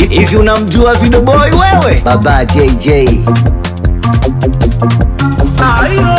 hivi unamjua Vidoboi wewe? Baba JJ. Ayo,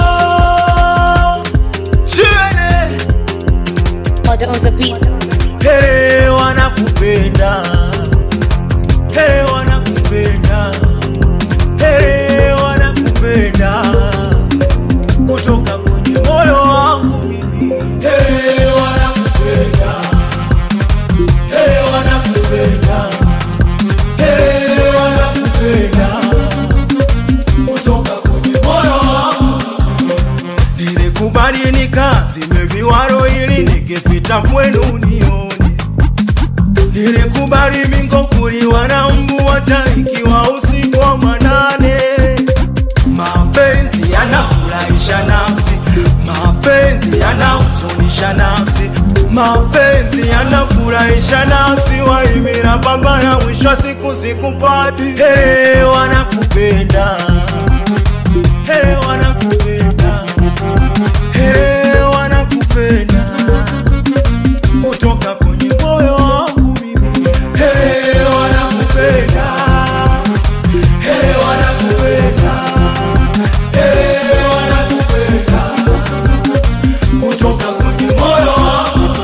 Chene, Order on the beat. hey, wanakupenda hey, wanakupenda hey, wanakupenda kutoka kwenye moyo wangu mimi hey, wanakupenda hey, wanakupenda hey, wanakupenda kutoka kwenye moyo wangu nilikubali nikazimeviwaro ili nikipita kwenu nione nilikubali mingo kuliwa na mbu hata ikiwa usiku wa manane mapenzi yanafurahisha nafsi mapenzi yanahuzunisha nafsi mapenzi yanafurahisha nafsi waimira pambana mwisho wa siku sikupati hey, wanakupenda hey, wanakupenda hey, wanakupenda kutoka kwenye moyo wangu mimi hey, wanakupenda hey, wanakupenda hey, wanakupenda kutoka kwenye moyo wangu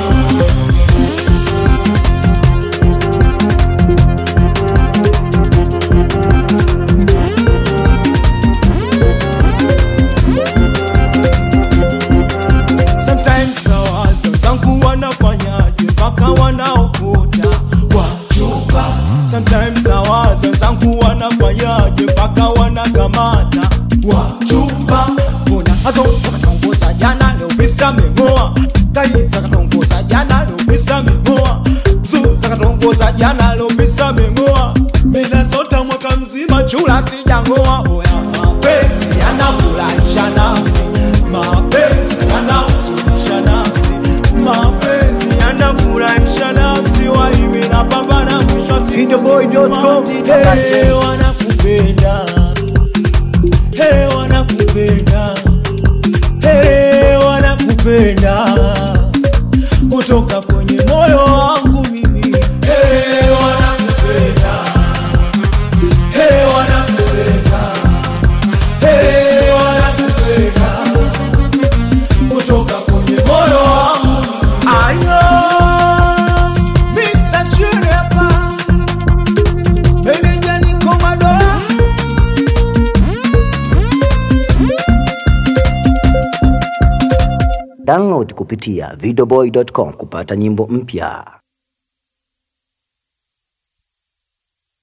Sometimes nawaza zangu wanafanyaje mpaka wanaokota wachupa. Sometimes nawaza zangu wanafanyaje mpaka wanakamata wachupa. Mbona hazo zakatongoza jana leo bisa memoa kai zakatongoza jana leo bisa memoa zu zakatongoza jana leo bisa memoa mina sota mwaka mzima chula sijangoa oya mapenzi yanafurahisha nafsi mapenzi yanahuzunisha nafsi mapenzi yanafurahisha nafsi waimi na pambana mwisho wa siku Videoboy.com. Hey, wanakupenda hey, wanakupenda hey, wanakupenda kutoka kwenye moyo wangu mimi hey, wanakupenda hey, wanakupenda hey, wanakupenda kutoka kwenye moyo wangu ayo Mr. Chirepa meneja niko madola Download kupitia videoboy.com kupata nyimbo mpya.